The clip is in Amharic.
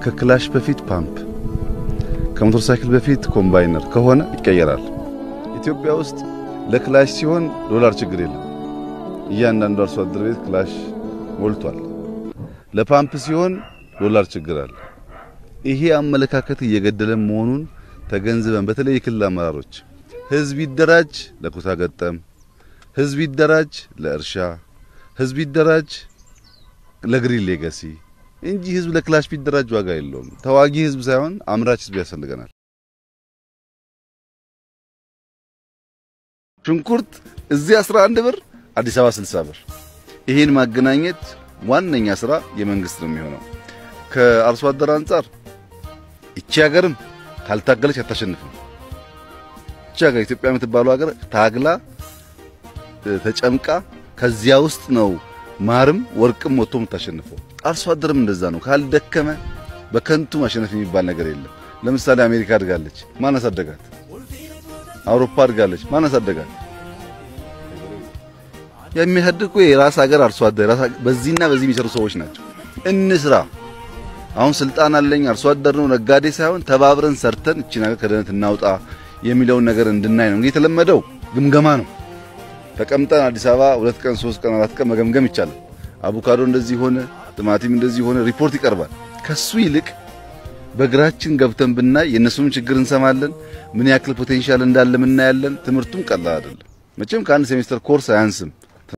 ከክላሽ በፊት ፓምፕ፣ ከሞተር ሳይክል በፊት ኮምባይነር ከሆነ ይቀየራል። ኢትዮጵያ ውስጥ ለክላሽ ሲሆን ዶላር ችግር የለም። እያንዳንዱ አርሶ አደር ቤት ክላሽ ሞልቷል። ለፓምፕ ሲሆን ዶላር ችግር አለ። ይሄ አመለካከት እየገደለ መሆኑን ተገንዝበን በተለይ የክልል አመራሮች ህዝብ ይደራጅ ለኩታ ገጠም፣ ህዝብ ይደራጅ ለእርሻ፣ ህዝብ ይደራጅ ለግሪን ሌጋሲ እንጂ ህዝብ ለክላሽ ቢደራጅ ዋጋ የለውም። ተዋጊ ህዝብ ሳይሆን አምራች ህዝብ ያስፈልገናል። ሽንኩርት እዚህ 11 ብር፣ አዲስ አበባ 60 ብር። ይሄን ማገናኘት ዋነኛ ስራ የመንግስት ነው የሚሆነው። ከአርሶ አደር አንጻር እቺ ሀገርም ካልታገለች አታሸንፍም። እቺ ሀገር ኢትዮጵያ የምትባለው ሀገር ታግላ ተጨምቃ ከዚያ ውስጥ ነው ማርም ወርቅም ወጥቶ የምታሸንፈው። አርሶ አደርም እንደዛ ነው። ካልደከመ በከንቱ ማሸነፍ የሚባል ነገር የለም። ለምሳሌ አሜሪካ አድጋለች፣ ማን አሳደጋት? አውሮፓ አድጋለች፣ ማን አሳደጋት? የሚያሳድግ እኮ የራስ ሀገር አርሶ አደር በዚህና በዚህ የሚሰሩ ሰዎች ናቸው። እንስራ። አሁን ስልጣን አለኝ አርሶ አደር ነው ነጋዴ ሳይሆን ተባብረን ሰርተን እቺን ሀገር ከድህነት እናውጣ የሚለውን ነገር እንድናይ ነው። እንግዲህ የተለመደው ግምገማ ነው። ተቀምጠን አዲስ አበባ ሁለት ቀን ሶስት ቀን አራት ቀን መገምገም ይቻላል። አቮካዶ እንደዚህ ሆነ፣ ቲማቲም እንደዚህ ሆነ፣ ሪፖርት ይቀርባል። ከሱ ይልቅ በእግራችን ገብተን ብናይ የእነሱም ችግር እንሰማለን። ምን ያክል ፖቴንሻል እንዳለ እናያለን። ትምህርቱም ቀላል አይደለም። መቼም ከአንድ ሴሜስተር ኮርስ አያንስም።